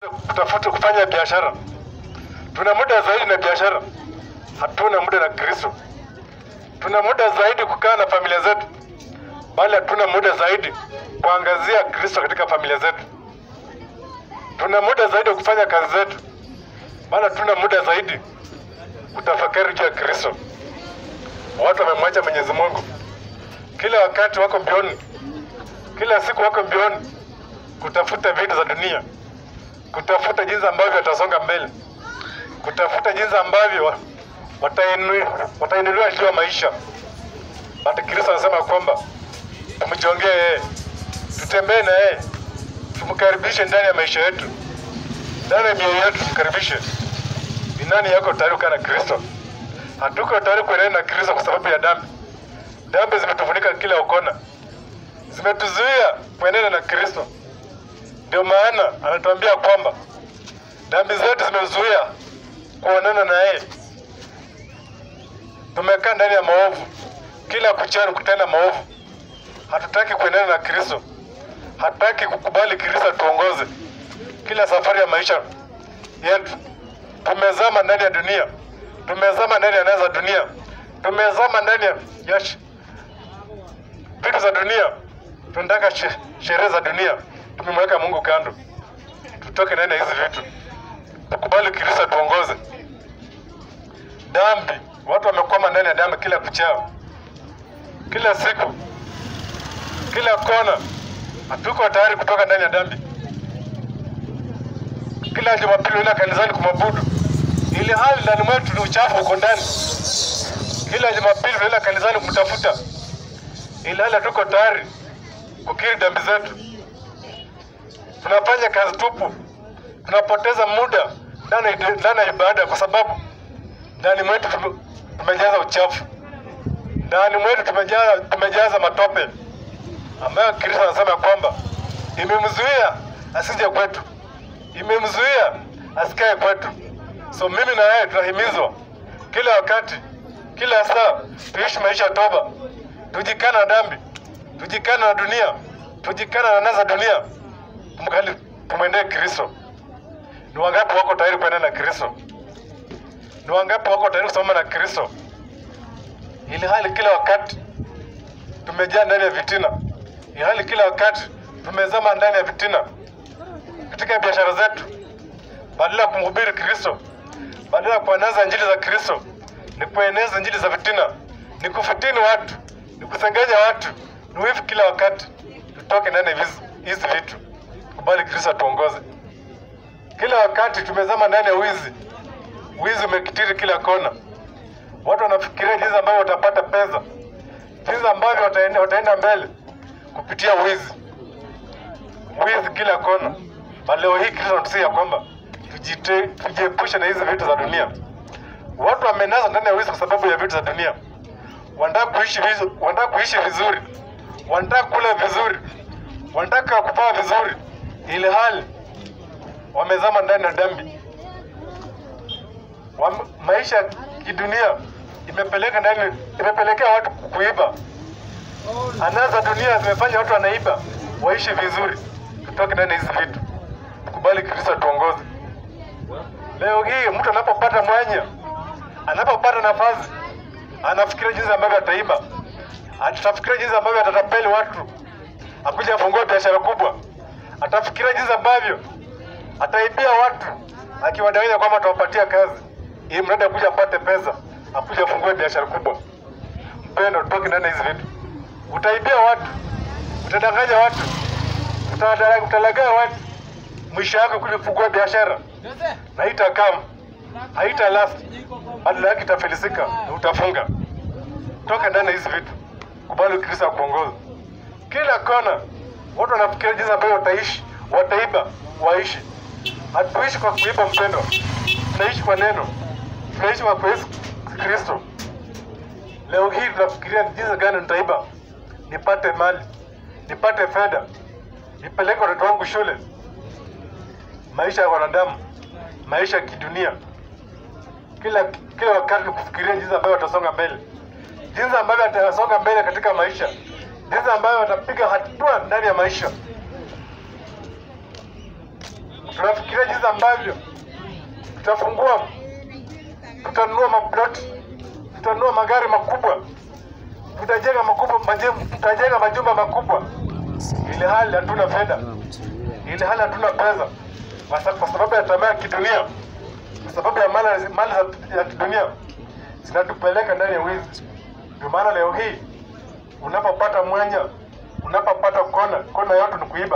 kutafuta kufanya biashara. Tuna muda zaidi na biashara, hatuna muda na Kristo. Tuna muda zaidi kukaa na familia zetu, bali hatuna muda zaidi kuangazia Kristo katika familia zetu. Tuna muda zaidi wa kufanya kazi zetu, bali hatuna muda zaidi kutafakari juu ya Kristo. Watu wamemwacha Mwenyezi Mungu, kila wakati wako mbioni, kila siku wako mbioni kutafuta vitu za dunia, kutafuta jinsi ambavyo watasonga mbele, kutafuta jinsi ambavyo wa- watainu- watainuliwa juu ya maisha. But Kristo anasema kwamba tumjongee yeye, tutembee na yeye, tumkaribishe ndani ya maisha yetu, ndani ya mioyo yetu, tumkaribishe. Ni nani yako tayari kukaa na Kristo? Hatuko tayari kuendelea na Kristo kwa sababu ya dhambi. Dhambi zimetufunika kila ukona, zimetuzuia kuendelea na Kristo. Ndio maana anatuambia kwamba dhambi zetu zimezuia kuonana na yeye. Tumekaa ndani ya maovu, kila kuchana kutenda maovu. Hatutaki kuendana na Kristo, hatutaki kukubali Kristo atuongoze kila safari ya maisha yetu. Tumezama ndani ya dunia, tumezama ndani ya nasa za dunia, tumezama ndani ya ya sh- vitu za dunia, tunataka she- sherehe za dunia. Tumemweka Mungu kando, tutoke ndani ya hizi vitu, tukubali Kristo atuongoze. Dhambi, watu wamekwama ndani ya dhambi kila kuchao, kila siku, kila kona. Hatuko tayari kutoka ndani ya dhambi. Kila Jumapili unaenda kanisani kumwabudu, ili hali ndani mwetu ni uchafu uko ndani. Kila Jumapili tunaenda kanisani kumtafuta, ili hali hatuko tayari kukiri dhambi zetu. Tunafanya kazi tupu, tunapoteza muda ndani ya- ndani ya ibada kwa sababu ndani mwetu tume- tumejaza uchafu, ndani mwetu tumejaza, tumejaza matope ambayo Kristo anasema kwamba imemzuia asije kwetu, imemzuia asikae kwetu. So mimi na wewe tunahimizwa kila wakati, kila saa tuishi maisha ya toba, tujikana na dhambi, tujikana na dunia, tujikana na nasa dunia, tumkali tumwendee Kristo. Ni wangapi wako tayari kuenda na Kristo? Ni wangapi wako tayari kusimama na Kristo? Ili hali kila wakati tumejaa ndani ya vitina, ili hali kila wakati tumezama ndani ya vitina katika biashara zetu, badala ya kumhubiri Kristo, badala ya kueneza injili za Kristo, ni kueneza injili za vitina, ni kufitini watu, ni kusengenya watu, ni wivu kila wakati. Tutoke ndani ya hizi hizi vitu, kubali Kristo atuongoze. Kila wakati tumezama ndani ya wizi, wizi umekitiri kila kona. Watu wanafikiria jinsi ambavyo watapata pesa, jinsi ambavyo wataenda, wataenda mbele kupitia wizi, wizi kila kona. Na leo hii Kristo anatusia kwamba tujite- tujiepushe na hizi vitu za dunia. Watu wamenasa ndani ya wizi kwa sababu ya vitu za dunia. Wanataka kuishi vizuri, wanataka kuishi vizuri, wanataka kula vizuri, wanataka kuvaa vizuri, ili hali wamezama ndani ya dhambi. Wam- Maisha ya kidunia imepeleka ndani, imepelekea watu kuiba. Anasa dunia zimefanya watu wanaiba, waishi vizuri. Tutoke ndani ya hizi vitu, tukubali Kristo atuongoze. Leo hii mtu anapopata mwanya, anapopata nafasi, anafikiria jinsi ambavyo ataiba, atafikiria jinsi ambavyo atatapeli watu, akuja afungua biashara kubwa, atafikiria jinsi ambavyo ataibia watu, akiwadanganya kwamba atawapatia kazi, ili mradi akuja apate pesa, akuja afungue biashara kubwa. Mpendo, toki ndani ya hizi vitu. Utaibia watu, utadanganya watu, utadara- utalagaa watu, mwisho yake kuja kufungua biashara na haitakaa haita last, badala yake itafilisika na utafunga. Toka ndani ya hizi vitu, kubali Kristo akuongoza. Kila kona watu wanafikiria jinsi ambavyo wataishi, wataiba, waishi. Hatuishi kwa kuiba mpendo, tunaishi kwa neno, tunaishi kwa Yesu Kristo. Leo hii tunafikiria jinsi gani nitaiba, nipate mali, nipate fedha, nipeleke watoto wangu shule. Maisha ya wanadamu, maisha ya kidunia, kila kila wakati ni kufikiria jinsi ambavyo watasonga mbele, jinsi ambavyo watasonga mbele katika maisha, jinsi ambavyo watapiga hatua ndani ya maisha. tunafikiria jinsi ambavyo tutafungua, tutanunua maploti, tutanunua magari makubwa, tutajenga makubwa, majengo, tutajenga majumba makubwa, ili hali hatuna fedha, ili hali hatuna pesa, kwa sa- kwa sababu ya tamaa ya kidunia, kwa sababu ya mali, mali za- ya kidunia zinatupeleka ndani ya wizi. Ndio maana leo hii unapopata mwanya, unapopata kona, kona yote ni kuiba.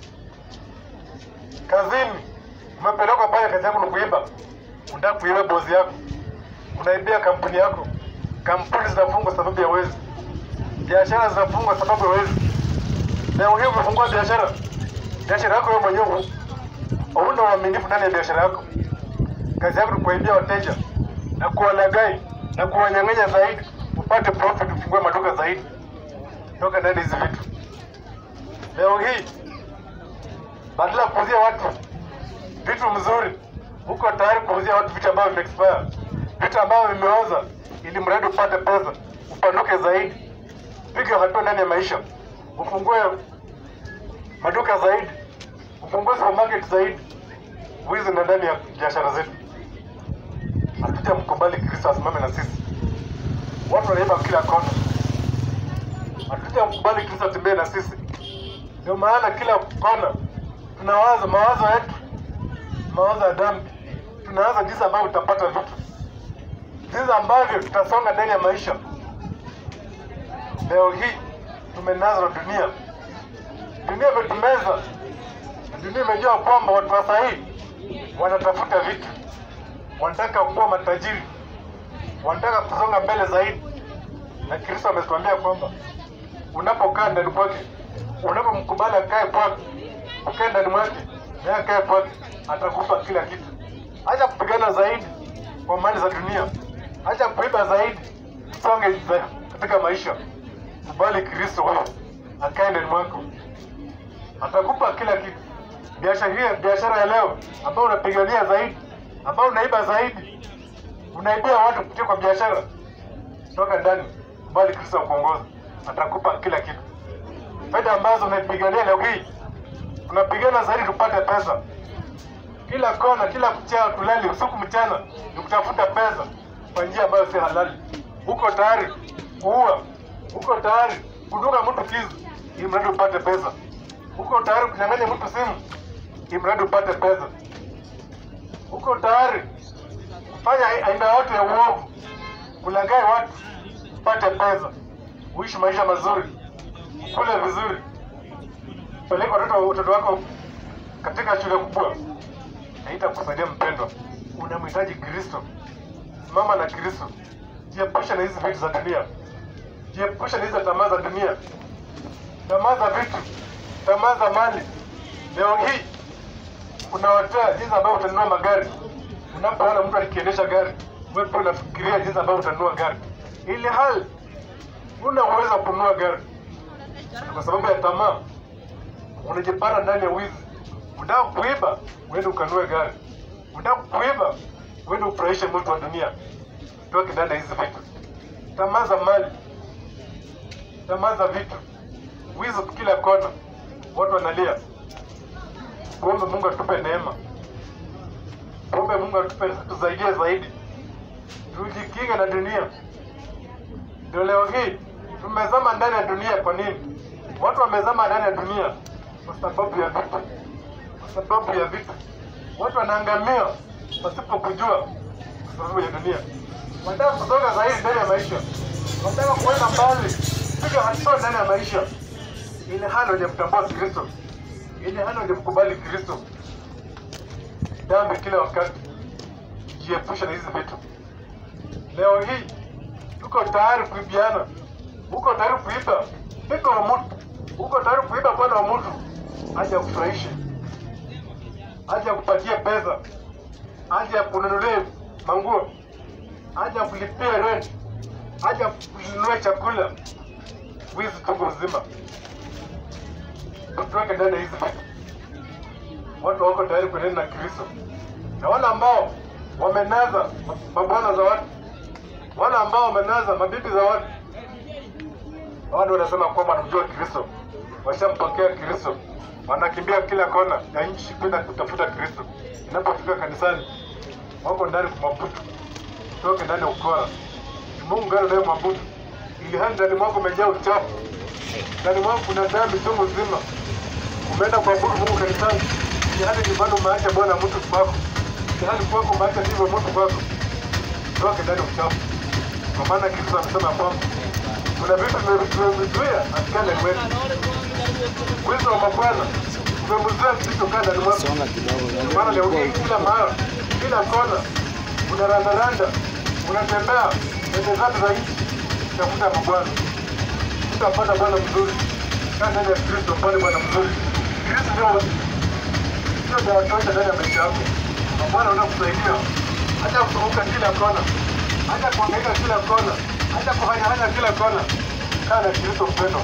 Kazini umepelekwa pale, kazi yako ni kuiba, unataka kuiba bosi yako, unaibia kampuni yako. Kampuni zinafungwa sababu ya wezi, biashara zinafungwa sababu ya wezi. Leo hii umefungua biashara, biashara yako wewe mwenyewe hauna uaminifu ndani ya biashara yako. Kazi yako ni kuwaibia wateja na kuwalagai na kuwanyang'anya zaidi, upate profit, ufungue maduka zaidi. Toka ndani hizi vitu. Leo hii badala ya kuuzia watu vitu mzuri, uko tayari kuuzia watu vitu ambavyo vimeexpire, vitu ambavyo vimeoza, ili mradi upate pesa, upanuke zaidi, piga hatua ndani ya maisha, ufungue maduka zaidi, ufungue supermarket zaidi. Wizi na ndani ya biashara zetu. Hatutamkubali Kristo asimame na sisi. Watu wanaiba kila kona, hatutamkubali Kristo atembee na sisi. Ndio maana kila kona tunawaza mawazo yetu, mawazo ya dhambi, tunawaza jinsi ambavyo tutapata vitu, jinsi ambavyo tutasonga ndani ya maisha. Leo hii tumenazwa na dunia, dunia imetumeza, na dunia imejua kwamba watu wa sahii wanatafuta vitu, wanataka kuwa matajiri, wanataka kusonga mbele zaidi, na Kristo ametuambia kwamba unapokaa ndani kwake, unapomkubali akae kwake, ukae ndani mwake, naye akae kwake, atakupa kila kitu. Acha kupigana zaidi kwa mali za dunia, acha kuiba zaidi, songe za- katika maisha. Kubali Kristo wewe, akae ndani mwako, atakupa kila kitu. Biashara hii, biashara ya leo ambayo unapigania zaidi, ambayo unaiba zaidi, unaibia watu kupitia kwa biashara, toka ndani, kubali Kristo akuongoza, atakupa kila kitu. Fedha ambazo unaipigania leo hii, tunapigana zaidi tupate pesa. Kila kona, kila kuchao, tulali usiku mchana, ni kutafuta pesa kwa njia ambayo si halali. Uko tayari kuua, uko tayari kudunga mtu kisu ili mradi upate pesa. Uko tayari kunyang'anya mtu simu ili mradi upate pesa. Uko tayari kufanya aina yote ya uovu, kulaghai watu upate pesa, uishi maisha mazuri, kule vizuri, peleka watoto watoto wako katika shule kubwa, haitakusaidia mpendwa. Unamhitaji Kristo, simama na Kristo, jiepushe na hizi vitu za dunia, jiepushe na hizi tamaa za dunia, tamaa za vitu, tamaa za mali. Leo hii unawatea jinsi ambavyo utanunua magari. Unapoona mtu akiendesha gari, wewe pia unafikiria jinsi ambavyo utanunua gari, ili hali una uwezo wa kununua gari kwa sababu ya tamaa unajipata ndani ya wizi. Unataka kuiba, uende ukanunue gari. Unataka kuiba, uende ufurahishe mtu wa dunia. Toke ndani ya hizi vitu, tamaa za mali, tamaa za vitu, wizi kila kona, watu wanalia. Tuombe Mungu atupe neema, tuombe Mungu atupe tusaidie zaidi, tujikinge na dunia. Ndio leo hii tumezama ndani ya dunia. Kwa nini watu wamezama ndani ya dunia? Kwa sababu ya vitu, kwa sababu ya vitu. Watu wanaangamia pasipo kujua, kwa sababu ya dunia. Wanataka kusonga zaidi ndani ya maisha, wanataka kuenda mbali, piga hatua ndani ya maisha, ili hali hawajamtambua Kristo, ili hali hawajamkubali Kristo. Dhambi kila wakati, jiepushe na hizi vitu. Leo hii uko tayari kuibiana, uko tayari kuiba mke wa mtu, uko tayari kuiba bwana wa mtu, aje akufurahishe, aje akupatie pesa, aje akununulie manguo, aje akulipie rent, aje akununulie chakula. Wizi tungu mzima, tutoke ndani ya hizi vitu. Watu wako tayari kuenenda na Kristo, na wale ambao wamenaza mabwana za watu wale ambao wamenaza mabibi za watu, wale wanasema kwamba wanamjua Kristo, washampokea Kristo, wanakimbia kila kona ya nchi kwenda kutafuta Kristo. Inapofika kanisani, wako ndani kumwabudu, toke ndani ya ukora. Mungu gani unayemwabudu, ili hali ndani mwako umejaa uchafu, ndani mwako kuna dhambi chungu nzima. Umeenda kuabudu Mungu kanisani, ili hali nyumbani umeacha Bwana mtu kwako, ili hali kwako umeacha ndivyo mtu kwako, toke ndani ya uchafu. Kwa maana Kristo amesema kwamba kuna vitu tumevizuia katika ndani mwetu. Wizi wa mabwana umemzuia Kristo kaa ndani mwako. Songa kidogo. Maana leo hii kila mahali, kila kona unarandaranda, unatembea pembe zote za nchi tafuta mabwana, utapata bwana mzuri. Kaa ndani ya Kristo, pale bwana mzuri. Kristo ndio ndio dawa tosha ndani ya maisha yako. Mabwana unakusaidia hata kuzunguka kila kona, hata kuangaika kila kona, hata kuhanyahanya kila kona. Kaa na Kristo mpendwa.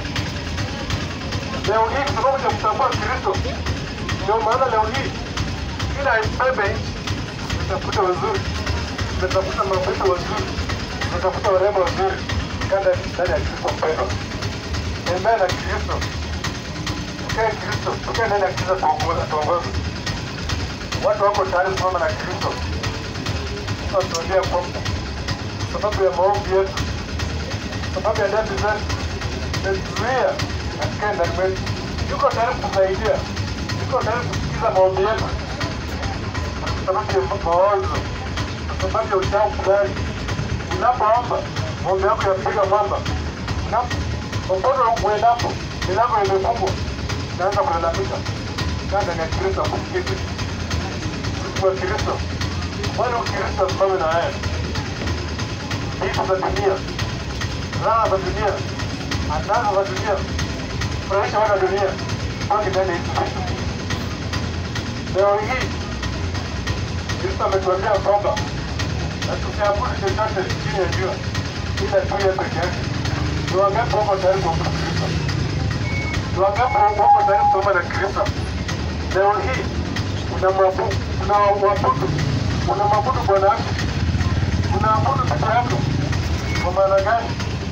Leo hii kwa sababu ya kutambua Kristo, ndio maana leo hii kila pembe nchi umetafuta wazuri, umetafuta mabinti wazuri, umetafuta warembo wazuri, kanda ndani ya Kristo mpendwa. Tembea na Kristo, tukae Kristo, tukae ndani ya Kristo tuongoze, tuongoze. Watu wako tayari kusimama na Kristo. Tunatuambia kwamba sababu ya maombi yetu, sababu ya dhambi zetu, tumezuia katika ndani mwetu. Yuko tayari kutusaidia, yuko tayari kusikiza maombi yetu kwa sababu ya mawazo, kwa sababu ya uchafu fulani. Unapoomba maombi yako yapiga mwamba, Unapo- popote uendapo, milango imefungwa, unaanza kulalamika. Kaa ndani ya Kristo akusikize, kwa Kristo, wale Ukristo simame na haya vitu za dunia, raha za dunia, anasa za dunia, furahisha wana dunia, toke ndani ya hizi vitu. Leo hii Kristo ametuambia kwamba na tusiabudu chochote chini ya jua ila tu yeye peke yake. Ni wangapi wako tayari kuabudu Kristo? Ni wangapi wako tayari kuomba na Kristo? Leo hii unamwabudu, unamwabudu, unamwabudu Bwana wako, unaabudu peke yako. Kwa maana gani?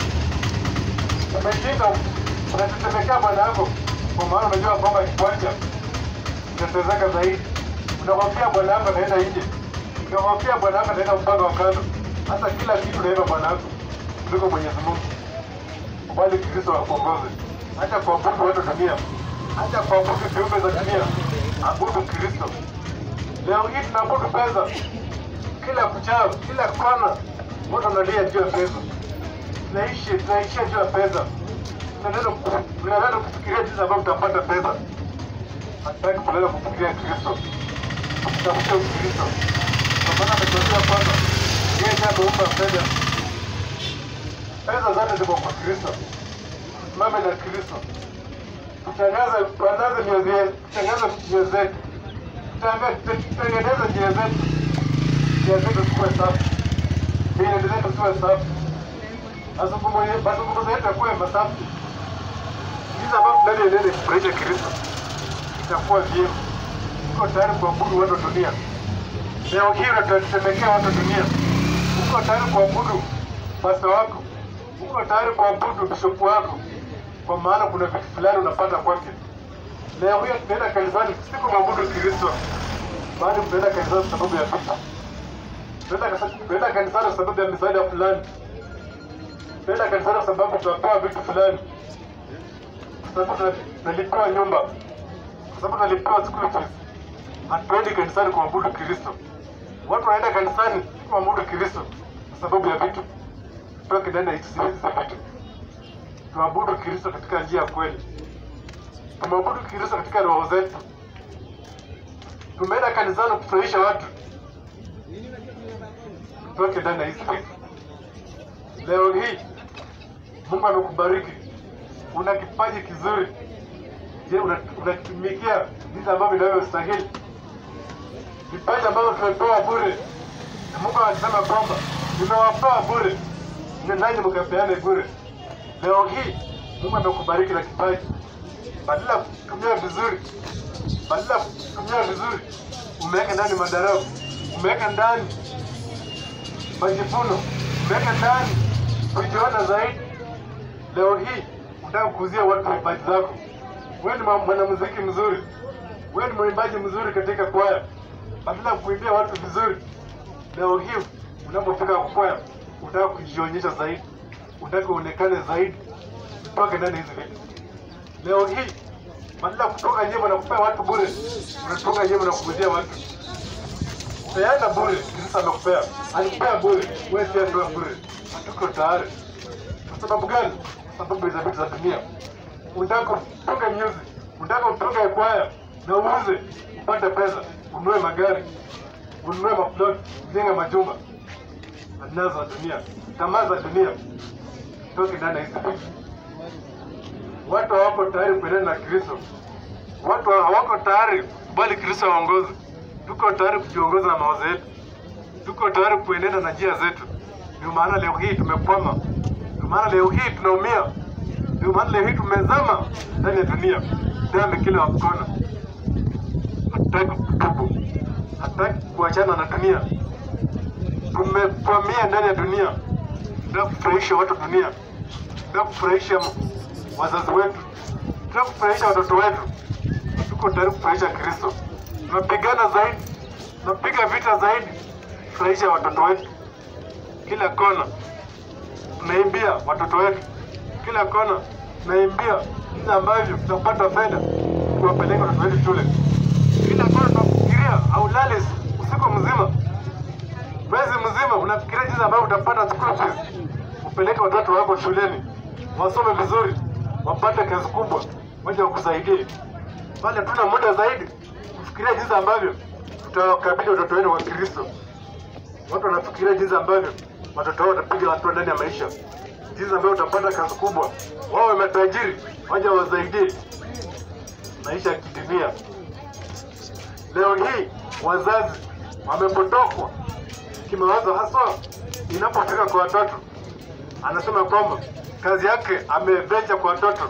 Umejinga, unatetemekea Bwana wako, kwa maana unajua kwamba akikuacha utatezeka zaidi. Unamwambia Bwana wako anaenda nje, unamwambia Bwana wako anaenda mpango wa kando, hata kila kitu naenda Bwana wako kuliko Mwenyezi Mungu. Bali Kristo akuongoze, acha kuabudu watu dunia, acha kuabudu viumbe za dunia, abudu Kristo. Leo hii tunaabudu pesa kila kuchao, kila kona, watu wanalia juu ya pesa, tunaishi tunaishia juu ya pesa, tunaenda tunaenda kufikiria jinsi ambavyo tutapata pesa, hatutaki kulala kufikiria Kristo, tutafuta Kristo, kwa maana ametuambia kwamba yeye ndiye ameumba fedha, pesa zote ziko kwa Kristo. Tusimame na Kristo, tutangaze tuangaze mioyo yetu, tutangaze mioyo zetu, Tutangaze- tutengeneze njia zetu njia zetu zikuwe safi, mienendo zetu ziwe safi, mazungumzo ye- mazungumzo yetu yakuwe masafi, jinsi ambavyo tunavyoenenda kufurahisha Kristo itakuwa vyema. Uko tayari kuabudu watu wa dunia? Leo hii unatetemekea watu wa dunia. Uko tayari kuabudu pasta wako? Uko tayari kuabudu bishopu wako? Kwa maana kuna vitu fulani unapata kwake. Leo hii tunaenda kanisani si kumwabudu Kristo, bali tunaenda kanisani kwa sababu ya vitu. Tunaenda kasa- tunaenda kanisani kwa sababu ya misaada fulani. Tunaenda kanisani kwa sababu tunapewa vitu fulani, kwa sababu tuna- tunalipiwa nyumba, kwa sababu tunalipiwa school fees. Hatuendi kanisani kumwabudu Kristo. Watu wanaenda kanisani kumwabudu Kristo kwa sababu ya vitu. Tutoke ndani ya hizi hizi vitu, tuabudu Kristo katika njia ya kweli tumwabudu Kristo katika roho zetu. Tumeenda kanisani kufurahisha watu, tutoke ndani ya hizi vitu. Leo hii Mungu amekubariki, una kipaji kizuri. Je, una- unakitumikia jinsi ambavyo inavyostahili? Vipaji ambavyo tumepewa bure, na Mungu anasema kwamba nimewapewa bure, na nanyi mkapeane bure. Leo hii Mungu amekubariki na kipaji badala ya kutumia vizuri, badala ya kutumia vizuri, umeweka ndani madarau, umeweka ndani majivuno, umeweka ndani kujiona zaidi. Leo hii unataka kuuzia watu vipaji zako, wewe ni mwanamuziki mzuri, wewe ni mwimbaji mzuri katika kwaya, badala ya kuimbia watu vizuri, leo hii unapofika kwaya unataka kujionyesha zaidi, unataka uonekane zaidi, mpaka ndani hizi vitu. Leo hii badala ya kutoka nyimbo na kupea watu bure, unatoka nyimbo na kuuzia watu. Peana bure, Kristo amekupea, alikupea bure, wewe pia ndio bure. Hatuko tayari. Kwa sababu gani? Kwa sababu za vitu za dunia. Unataka kutoka music, unataka kutoka kwaya na uuze upate pesa, ununue magari, ununue maplot, ujenge majumba. Adina za dunia, tamaa za dunia, toki ndani ya hizi vitu. Watu hawako tayari kuendana na Kristo. Watu hawako tayari kubali Kristo aongoze. Tuko tayari kujiongoza na mawazo yetu, tuko tayari kuenenda na njia zetu. Ndio maana leo hii tumekwama, ndio maana leo hii tunaumia, ndio maana leo hii tumezama ndani ya dunia, dhambi kila kona. Hatutaki kutubu, hatutaki kuachana na dunia, tumekwamia ndani ya dunia. Tunataka kufurahisha watu dunia, tunataka kufurahisha wazazi wetu, tunataka kufurahisha watoto wetu, tuko tayari kufurahisha Kristo. Tunapigana zaidi, tunapiga vita zaidi, furahisha watoto wetu kila kona. Tunaimbia watoto wetu kila kona, tunaimbia jinsi ambavyo tutapata fedha kuwapeleka watoto wetu shule. Kila kona tunafikiria, haulali usiku mzima, mwezi mzima, unafikiria jinsi ambavyo utapata school fees, upeleke watoto wako shuleni wasome vizuri, wapate kazi kubwa, waje wakusaidie. Bali hatuna muda zaidi kufikiria jinsi ambavyo tutawakabili watoto wetu wa Kristo. Watu wanafikiria jinsi ambavyo watoto wao watapiga hatua ndani ya maisha, jinsi ambavyo utapata kazi kubwa, wawe matajiri, waje wasaidie maisha ya kidunia. Leo hii wazazi wamepotokwa kimawazo, haswa inapofika kwa watoto. Anasema kwamba kazi yake amevecha kwa watoto,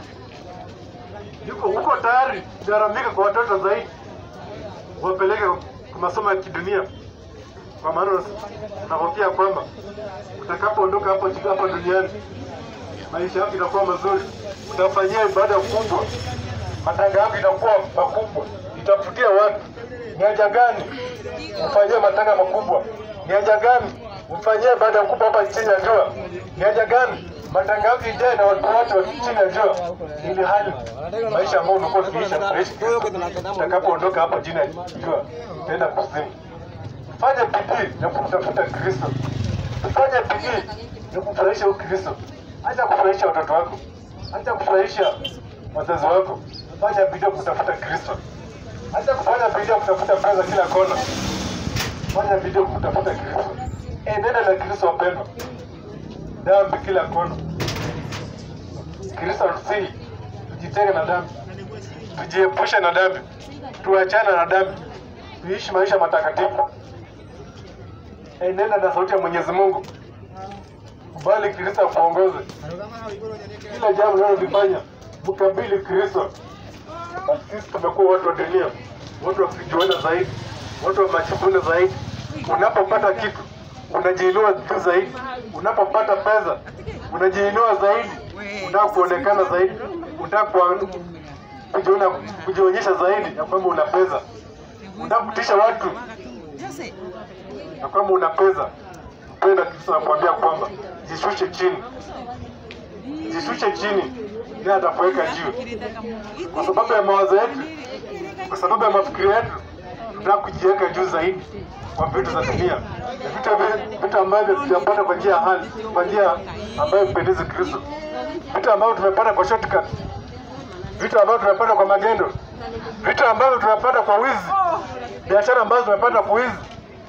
yuko huko tayari kugharamika kwa watoto zaidi wapeleke kwa masomo ya kidunia, kwa maana nahofia kwamba utakapoondoka hapo hapa duniani maisha yako itakuwa mazuri, utafanyia ibada kubwa, matanga yako itakuwa makubwa, itafutia watu. Ni haja gani ufanyie matanga makubwa? Ni haja gani ufanyie ibada kubwa hapa chini ya jua? Ni haja gani matanga yako ijae na watu wote wa chini ya jua, ili hali maisha ambayo umekuwa ukiisha kuishi utakapoondoka hapa chini ya jua utaenda kuzimu. Fanya bidii ya kumtafuta Kristo, fanya bidii ya kumfurahisha huyu Kristo. Acha kufurahisha watoto wako, acha kufurahisha wazazi wako. Fanya bidii ya kutafuta Kristo, acha kufanya bidii ya kutafuta pesa kila kona. Fanya bidii ya kutafuta Kristo, enenda na Kristo wapendwa. Dhambi kila kona. Kristo anatusihi tujitenge na dhambi, tujiepushe na dhambi, tuachane na dhambi, tuishi maisha matakatifu. Enenda na sauti ya Mwenyezi Mungu, kubali Kristo akuongoze kila jambo linalolifanya, mkabili Kristo. Basi sisi tumekuwa watu wa dunia, watu wa kujiona zaidi, watu wa majivuno zaidi. Unapopata kitu unajiinua juu zaidi, unapopata pesa unajiinua zaidi, unataka kuonekana zaidi, unataka kwa- kujiona kujionyesha zaidi ya kwamba una pesa, unataka kutisha watu ya kwamba una pesa. Mpenda Kristo anakuambia kwamba jishushe chini, jishushe chini, ndiye atakuweka juu. Kwa sababu ya mawazo yetu, kwa sababu ya mafikiri yetu, tunataka kujiweka juu zaidi kwa vitu za dunia, na vitu ambavyo- vitu ambavyo tutapata kwa njia ya hali, kwa njia ambayo mpendezi Kristo, vitu ambavyo tumepata kwa shortcut, vitu ambavyo tumepata kwa magendo, vitu ambavyo tumepata kwa wizi, biashara ambazo tumepata kwa wizi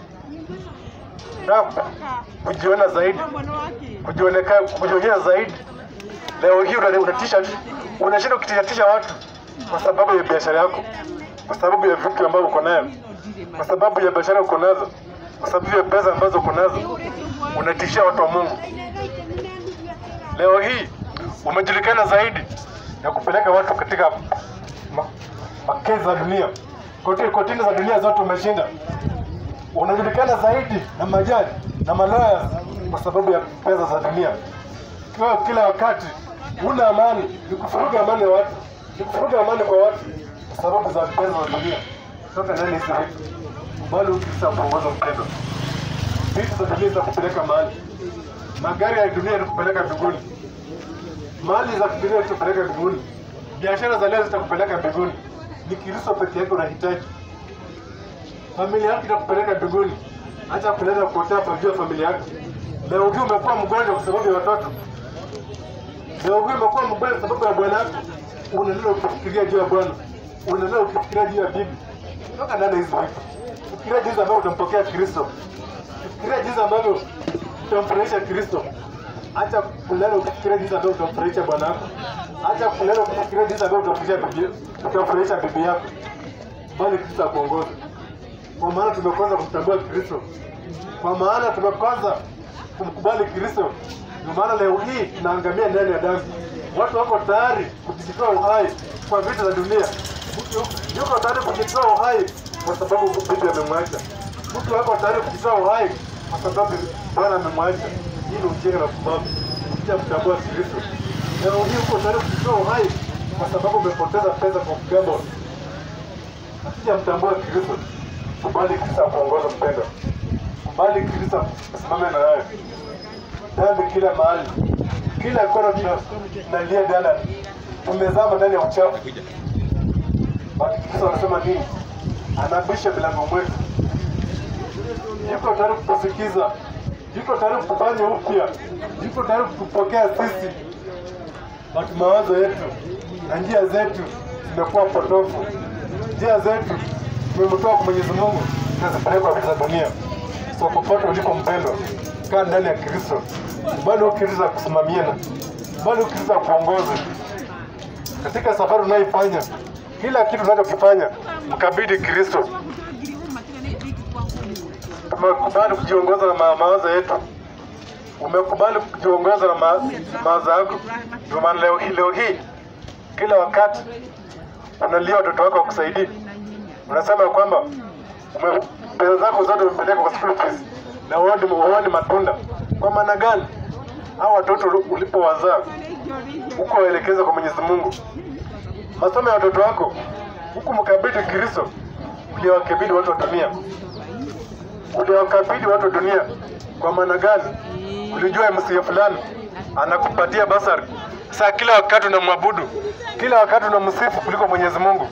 na kujiona zaidi, kujionekana, kujionyesha zaidi. Leo hii una- unatisha, unashinda ukitishatisha watu kwa sababu ya biashara yako, kwa sababu ya vitu ambavyo uko nayo, kwa sababu ya biashara uko nazo, kwa sababu ya pesa ambazo uko nazo, unatishia watu wa Mungu. Leo hii umejulikana zaidi na kupeleka watu katika ma- makezi za dunia, koti kotini za dunia zote umeshinda unajulikana zaidi na majaji na malaya kwa sababu ya pesa za dunia. Kwa kila wakati una amani, ni kufuruga amani ya watu, ni kuvuruga amani kwa watu kwa sababu za pesa za dunia. Toka ndani hizi vitu, bali ukisa kuongoza mpendo, vitu za dunia za kupeleka mahali, magari ya dunia yatakupeleka mbinguni, mali za kidunia zitakupeleka mbinguni, biashara za leo zitakupeleka mbinguni. Ni Kristo peke yake unahitaji. Familia yako itakupeleka mbinguni, acha kuleta kupotea kwa juu ya familia yako. Leo hii umekuwa mgonjwa kwa sababu ya watoto. Leo hii umekuwa mgonjwa kwa sababu ya bwana yako. Unaendelea ukifikiria juu ya bwana, unaendelea ukifikiria juu ya bibi. Toka ndani hizi vitu. Fikiria jinsi ambavyo utampokea Kristo. Fikiria jinsi ambavyo utamfurahisha Kristo. Acha kulala ukifikiria jinsi ambavyo utamfurahisha bwana wako. Acha kulala ukifikiria jinsi ambavyo utamfurahisha bibi, utamfurahisha bibi yako. Bali Kristo akuongoze. Kwa maana tumekosa kumtambua Kristo. Kwa maana tumekosa kumkubali Kristo. Ndio maana leo hii tunaangamia ndani ya dhambi. Watu wako tayari kujitoa uhai kwa vitu za dunia. Mtu yuko tayari kujitoa uhai kwa sababu bibi amemwacha. Mtu wako tayari kujitoa uhai kwa sababu bwana amemwacha. Hii ni ujinga na pumbavu. Kuja kutambua Kristo. Leo hii uko tayari kujitoa uhai kwa sababu umepoteza pesa kwa kugamble. Akija mtambua Kristo, kubali Kristo akuongoza mpendo, kubali Kristo asimame na wewe. Dhambi kila mahali, kila kona tuna- tunalia dada, tumezama ndani ya uchafu. Basi Kristo anasema nini? Anabisha milango mwetu, yuko tayari kutusikiza, yuko tayari kufanya upya, yuko tayari kutupokea sisi, basi mawazo yetu na njia zetu zimekuwa potofu njia zetu tumemtoa kwa Mwenyezi Mungu tunazipeleka vitu za dunia. So popote ulipo mpendwa, kaa ndani ya Kristo, bali Kristo akusimamie na bali Kristo akuongoze katika safari unayoifanya. Kila kitu unachokifanya mkabidhi Kristo. Tumekubali kujiongoza na ma- mawazo yetu, umekubali kujiongoza na ma- mawazo yako. Ndio maana leo hii leo hii kila wakati unalia watoto wako wakusaidii, unasema kwamba ume- pesa zako zote umepeleka kwa school fees na huoni huoni matunda. Kwa maana gani? Hao watoto ulipowazaa huko waelekeza kwa Mwenyezi Mungu, masomo ya watoto wako huku mkabidhi Kristo, uliwakabidhi watu wa dunia, uliwakabidhi watu wa dunia. Kwa maana gani? Ulijua msia fulani anakupatia basari. Sasa kila wakati unamwabudu, kila wakati unamsifu kuliko Mwenyezi Mungu.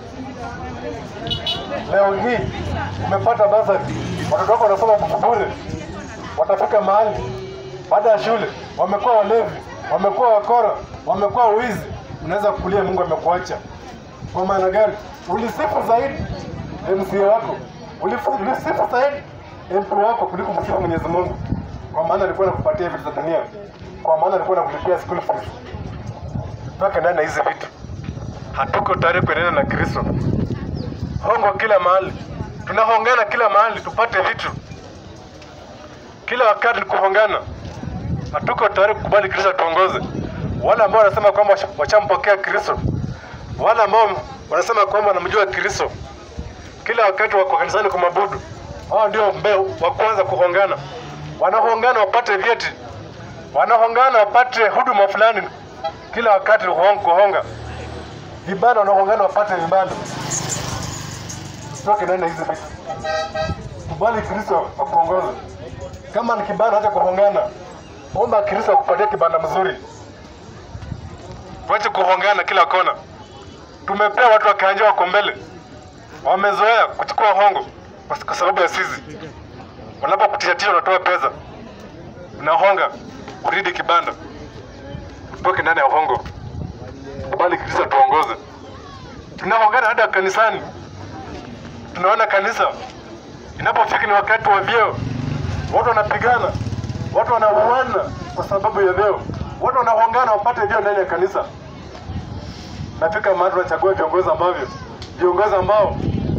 Leo hii umepata basari, watoto wako wanasoma bure, watafika mahali baada ya shule wamekuwa walevi, wamekuwa wakora, wamekuwa wizi, unaweza kulia Mungu amekuacha. Kwa maana gani? Ulisifu zaidi MCA wako, ulifu- ulisifu zaidi MP wako kuliko msifu Mwenyezi Mungu, kwa maana alikuwa anakupatia vitu za dunia, kwa maana alikuwa anakulipia school fees. Toka ndani ya hizi vitu, hatuko tayari kuendelea na Kristo. Hongo kila mahali, tunahongana kila mahali tupate vitu, kila wakati ni kuhongana. Hatuko tayari kukubali Kristo tuongoze. Wale ambao wanasema kwamba washa- washampokea Kristo, wale ambao wanasema kwamba wanamjua Kristo, kila wakati wako kanisani kumwabudu, hao ndio mbeo wa kwanza kuhongana. Wanahongana wapate vyeti, wanahongana wapate huduma fulani, kila wakati kuhonga, kuhonga. Vibanda wanahongana wapate vibanda. Toke ndani ya hizi vitu, kubali Kristo akuongoze. Kama ni kibanda, acha kuhongana, omba Kristo akupatie kibanda mzuri. Tuache kuhongana kila kona. Tumepea watu wa kiwanja wako mbele, wamezoea kuchukua hongo kwa kwa sababu ya sisi. Wanapokutishatisha unatoa pesa, unahonga uridi kibanda, utoke ndani ya hongo, kubali Kristo tuongoze. Tunahongana hata kanisani, tunaona kanisa inapofika ni wakati wa vyeo, watu wanapigana, watu wanauana kwa sababu ya vyeo, watu wanahongana wapate vyeo ndani ya kanisa. Nafika mahali tunachagua viongozi ambavyo viongozi ambao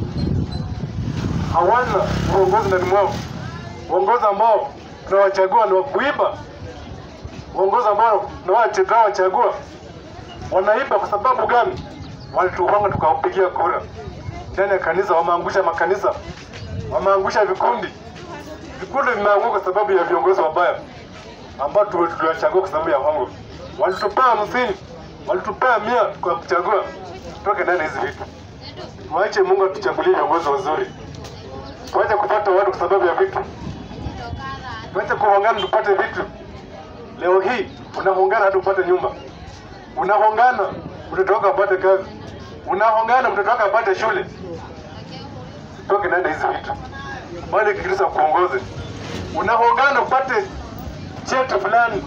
hawana uongozi ndani mwao, uongozi ambao tunawachagua ni wa kuiba, uongozi ambao tunawache- tunawachagua wanaiba. Kwa sababu gani? Walituhonga tukawapigia kura ndani ya kanisa, wameangusha makanisa, wameangusha vikundi. Vikundi vimeanguka kwa sababu ya viongozi wabaya ambao tu- tuliwachagua kwa sababu ya hongo. Walitupea hamsini, walitupea mia kwa kuchagua, tutoke ndani ya hizi vitu. Tuache Mungu atuchagulie viongozi wazuri. Tuache kupata watu kwa sababu ya vitu. Tuache kuhongana tupate vitu. Leo hii unahongana hadi upate nyumba, unahongana mtoto wako apate kazi, unahongana mtoto wako apate shule. Tutoke ndani ya hizi vitu, bali Kristo akuongoze. Unahongana upate cheti fulani,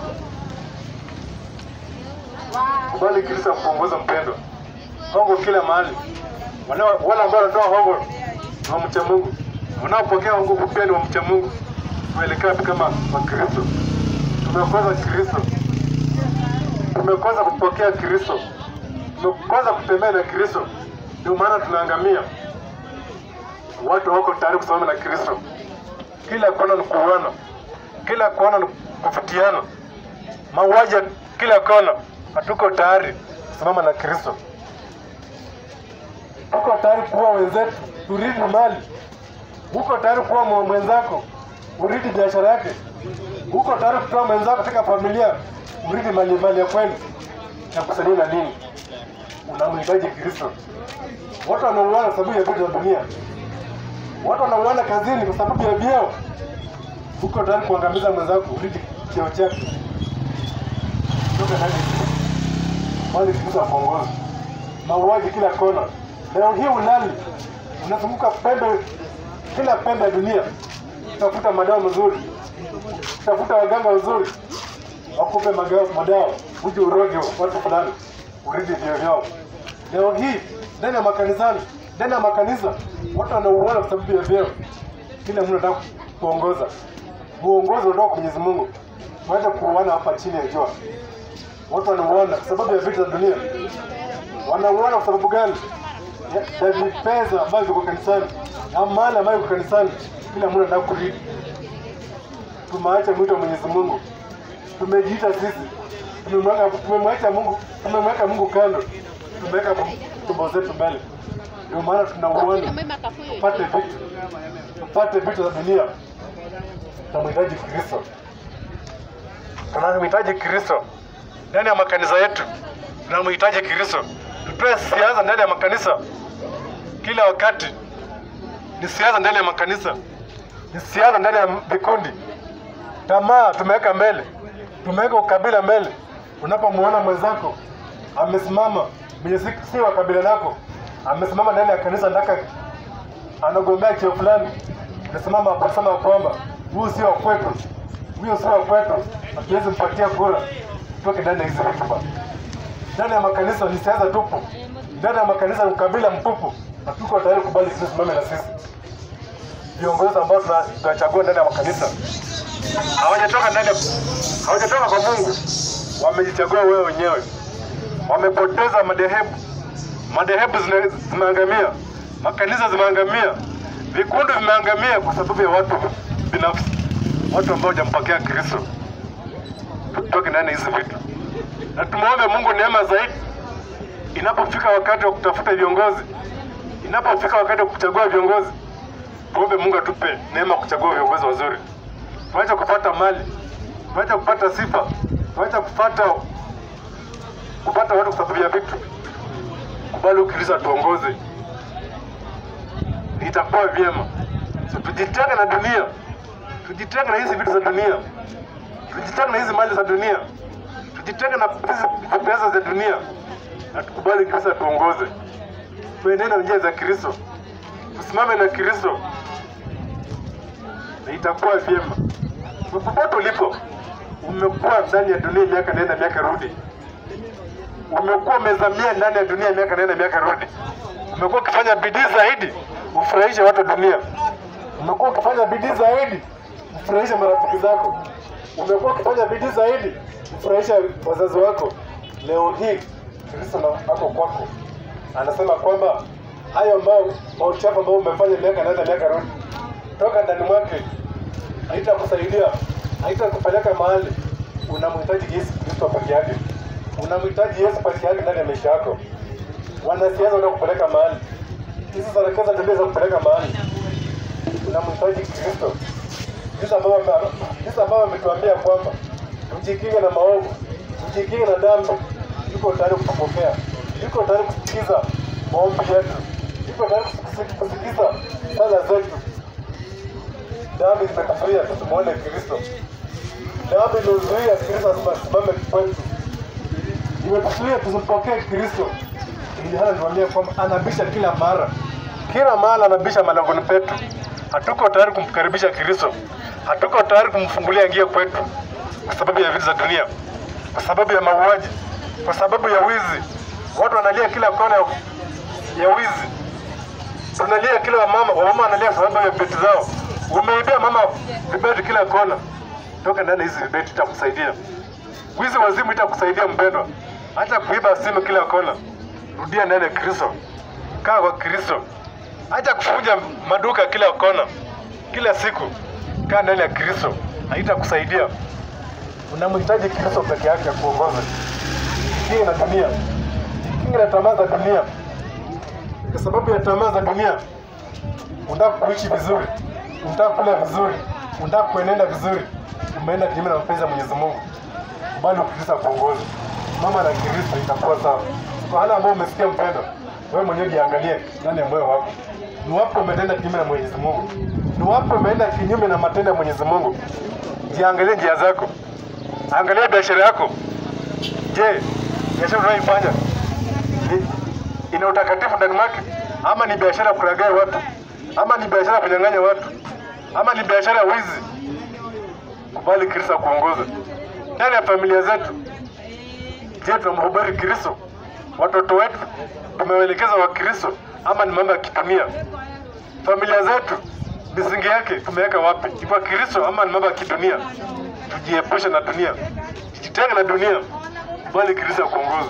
bali Kristo akuongoza mpendo. Hongo kila mahali, Wana- wale ambao wanatoa hongo ni wa mcha Mungu, wanaopokea hongo pia ni wa mcha Mungu. Tuelekea wapi kama Wakristo? Tumekosa Kristo, tumekosa kupokea Kristo, tumekosa kutembea na Kristo, ndio maana tunaangamia. Watu wako tayari kusimama na Kristo, kila kona ni kuuana, kila kona ni kufutiana, mauaji ya kila kona. Hatuko tayari kusimama na Kristo, tuko tayari kuua wenzetu, turidi mali. Uko tayari kuua mwe- mwenzako, uridi biashara yake uko tayari kutoa mwenzako katika familia urithi mali mali ya kwenu na kusaidia na nini? Unamhitaji Kristo. Watu wanauana kwa sababu ya vitu vya dunia, watu wanauana kazini kwa sababu ya vyeo. Uko tayari kuangamiza mwenzako urithi cheo chake. Toka ndani bali Kristo akuongoza. Mauaji kila kona. Leo hii ulali unazunguka pembe, kila pembe ya dunia, tafuta madawa mazuri tafuta waganga wazuri wakupe maga- madawa uje uroge watu fulani urithi vyo vyao. Leo hii ndani ya makanisani, ndani ya makanisa watu wanauana kwa sababu ya vyeo. Kila mtu anataka kuongoza, uongozi unatoka kwa Mwenyezi Mungu. Wacha kuuana hapa chini ya jua. Watu wanauana kwa sababu ya vitu za dunia. Wanauana kwa sababu gani? Ya- Ya vipesa ambavyo viko kanisani na mali ambayo iko kanisani. Kila mtu anataka kurithi tumeacha mwito wa Mwenyezi Mungu, tumejiita sisi, tumemweka tumemwacha Mungu, tumemweka Mungu kando, tumeweka tumbo zetu mbele. Ndio maana tunauana, tupate vitu, tupate vitu za dunia. Tunamhitaji Kristo, tunamhitaji Kristo ndani ya makanisa yetu, tunamhitaji Kristo. Tutoe siasa ndani ya makanisa kila wakati, ni siasa ndani ya makanisa, ni siasa ndani ya vikundi tamaa tumeweka mbele, tumeweka ukabila mbele. Unapomuona mwenzako amesimama mwenye si, si wa kabila lako, amesimama ndani ya kanisa, ndaka anagombea cheo fulani, unasimama kusema kwamba huyu sio wa kwetu, huyo sio wa kwetu, hatuwezi mpatia kura. Toke ndani ya hizi vitu bwana. Ndani ya makanisa ni siasa tupu, ndani ya makanisa ni ukabila mtupu. Hatuko tayari kubali sisi simame na sisi viongozi ambao tuna- tunachagua ndani ya makanisa hawajatoka ndani ya- hawajatoka kwa Mungu, wamejichagua wewe wenyewe. Wamepoteza madhehebu, madhehebu zina- zimeangamia, makanisa zimeangamia, vikundi vimeangamia kwa sababu ya watu binafsi, watu ambao hawajampokea Kristo. Tutoke ndani ya hizi vitu na tumwombe Mungu neema zaidi inapofika wakati wa kutafuta viongozi, inapofika wakati wa kuchagua viongozi, tuombe Mungu atupe neema ya kuchagua viongozi wazuri tuache kupata mali, tuache kupata sifa, tuache kupata kupata watu kwa sababu ya vitu. Kubali Kristo atuongoze, itakuwa vyema. So, tujitenge na dunia, tujitenge na hizi vitu za dunia, tujitenge na hizi mali za dunia, tujitenge na hizi pesa za dunia, na tukubali Kristo atuongoze, tuenende na njia za Kristo, tusimame na Kristo na itakuwa vyema. Popote ulipo, umekuwa ndani ya dunia miaka nenda miaka rudi, umekuwa umezamia ndani ya dunia miaka nenda miaka rudi, umekuwa ukifanya bidii zaidi ufurahishe watu wa dunia, umekuwa ukifanya bidii zaidi ufurahishe marafiki zako, umekuwa ukifanya bidii zaidi ufurahishe wazazi wako. Leo hii Kristo na- ako kwako, anasema kwamba hayo ambayo mauchafu ambayo umefanya miaka nenda miaka rudi, toka ndani mwake haitakusaidia, haitakupeleka mahali. Unamhitaji Yesu Kristo peke yake, unamhitaji Yesu peke yake ndani ya maisha yako. Wanasiasa watakupeleka mahali, hizi sarakasi za dunia za kupeleka mahali. Unamhitaji Kristo, jinsi ambavyo ame- jinsi ambavyo ametuambia kwamba tujikinge na maovu, tujikinge na dhambi. Yuko tayari kutupokea, yuko tayari kusikiza maombi yetu, iko tayari kusi- kusikiza sala zetu. Dhambi zimetuzuia tusimwone Kristo, dhambi imezuia Kristo asimame kwetu, imetuzuia tusimpokee Kristo. Ili hana niwaambia kwamba anabisha kila mara, kila mara anabisha malangoni petu. Hatuko tayari kumkaribisha Kristo, hatuko tayari kumfungulia njia kwetu kwa sababu ya vitu za dunia, kwa sababu ya mauaji, kwa sababu ya wizi. Watu wanalia kila kona ya- ya wizi, tunalia kila mama, wamama wanalia kwa sababu ya vibeti zao. Umeibia mama vibeti kila kona, toka ndani ya hizi vibeti, itakusaidia. Wizi wazimu itakusaidia mpendwa, hata kuiba simu kila kona. Rudia ndani ya Kristo, kaa kwa Kristo, acha kufunja maduka kila kona, kila siku. Kaa ndani ya Kristo, haitakusaidia. Unamhitaji Kristo peke yake akuongoze. Jikinge na dunia, jikinge na tamaa za dunia. Kwa sababu ya tamaa za dunia, unataka kuishi vizuri, unataka kula vizuri, unataka kuenenda vizuri, umeenda kinyume na mapenzi ya Mwenyezi Mungu bali ukristo kuongoza mama na Kristo itakuwa sawa. Kwa wale ambao umesikia mpendo, wewe mwenyewe jiangalie ndani ya moyo wako, ni wapi umetenda kinyume na Mwenyezi Mungu, ni wapi umeenda kinyume na matendo ya Mwenyezi Mungu. Jiangalie njia zako, angalia biashara yako. Je, biashara unayoifanya ni- ina utakatifu ndani mwake, ama ni biashara ya kulaghai watu, ama ni biashara ya kunyang'anya watu, ama ni biashara ya wizi? Kubali Kristo akuongoze ndani ya familia zetu. Je, tunamhubiri Kristo? Watoto wetu tumewaelekeza wa Kristo ama ni mambo ya kidunia? Familia zetu misingi yake tumeweka wapi? Ni kwa Kristo ama ni mambo ya kidunia? Tujiepushe na dunia, jitenge na dunia, bali Kristo akuongoze,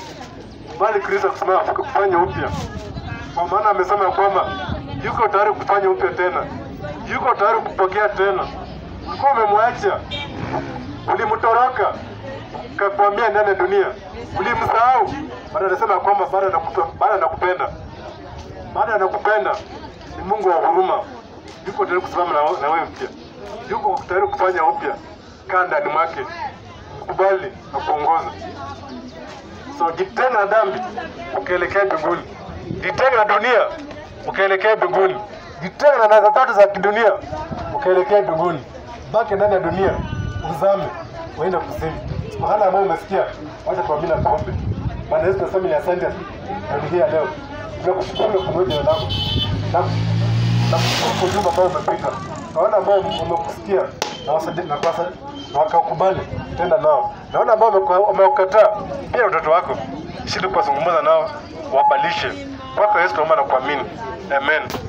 bali Kristo akusimama kufanya upya, kwa maana amesema kwamba yuko tayari kufanya upya tena, yuko tayari kupokea tena. Ulikuwa umemwacha ulimtoroka kakwambia ndani ya dunia, ulimsahau. Baada anasema kwamba bado anakupa- bado anakupenda, bado anakupenda. Ni Mungu wa huruma, yuko tayari kusimama na, na wewe mpya, yuko tayari kufanya upya. Kaa ndani mwake, kubali na kuongoza. So jitenge na dhambi ukielekea mbinguni, jitenge na dunia ukielekea mbinguni, jitenge na nadha tatu za kidunia ukielekea mbinguni. Baki ndani ya dunia, uzame uende kuzimu. Mahala ambao umesikia, wacha tuamini na tuombe. Bwana Yesu, tunasema ni asante na hii ya leo, tunakushukuru kwa jina lako na na kwa ujumbe ambao umepita, na wale ambao wamekusikia na wasadi- na kuwasa- na wakakubali tenda nao, na wale ambao wameku- wamekukataa pia watoto wako, shidi kuwazungumza nao, wabalishe kwako Yesu, tunaomba na kuamini, amen.